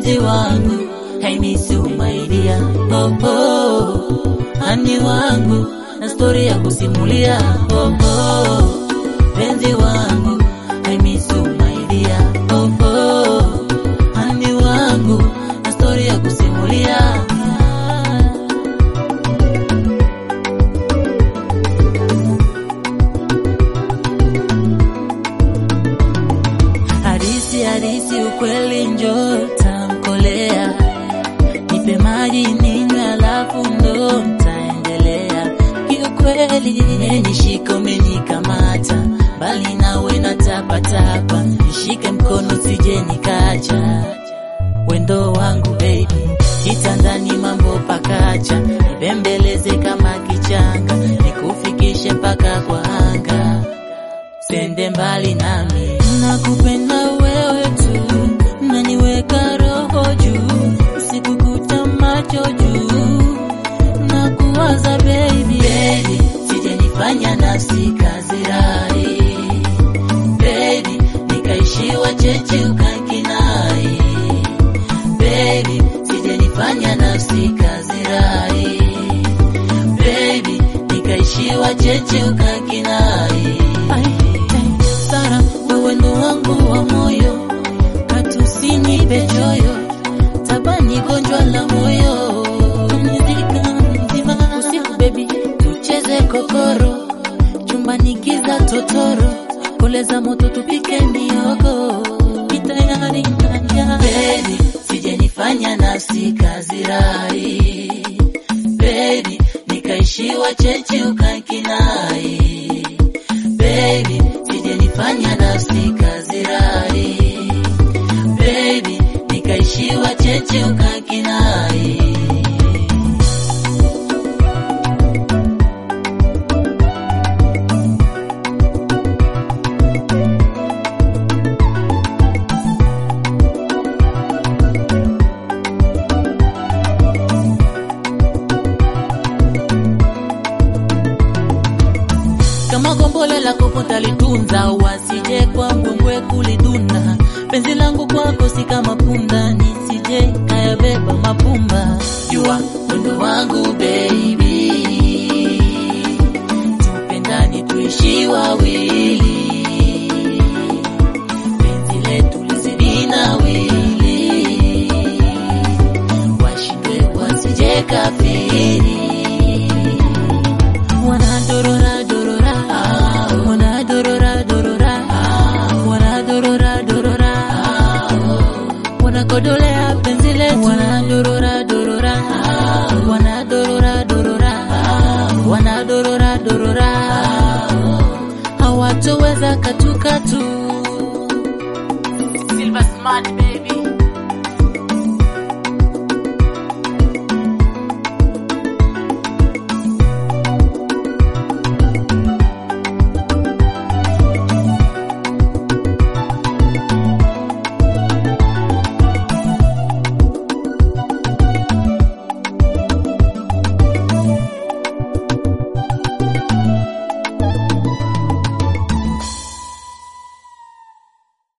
penzi wangu I miss you my dear oh, oh. Hani wangu na stori ya kusimulia oh, oh. Penzi wangu I miss you my dear oh, oh. Hani wangu na stori ya kusimulia Hadisi hadisi ukweli njoo tamkolea nipe maji ninywe alafu ndo taendelea kiukweli menishika umenikamata bali nawe na tapatapa nishike mkono sije nikacha wendo wangu baby kitandani mambo pakacha nibembeleze kama kichanga nikufikishe mpaka kwa anga sende mbali nami nakupenda wewe tu naniweka roho juu usiku kuta macho juu na kuwaza baby baby sijenifanya nafsi kazi rai baby nikaishiwa cheche ukankinai baby sijenifanya nafsi kazi rai baby nikaishiwa cheche ukankinai Sara wewe ndo wangu wa moyo katusinipe choyo tabani gonjwa la moyo nizika mzima usiku baby tucheze kokoro chumbani giza totoro koleza moto tupike miogo kitayari kanja baby sijenifanya nafsi kazi rai baby nikaishiwa cheche ukankinai baby sijenifanya nafsi kazi rai baby nikaishiwa cheche ukankinai kama gombole la kopota litunza wasije kwa mbwembwe kulidunda penzi langu kwako si kama punda nisije kayabeba mapumba jua wendo wangu baby tupendani tuishi wawili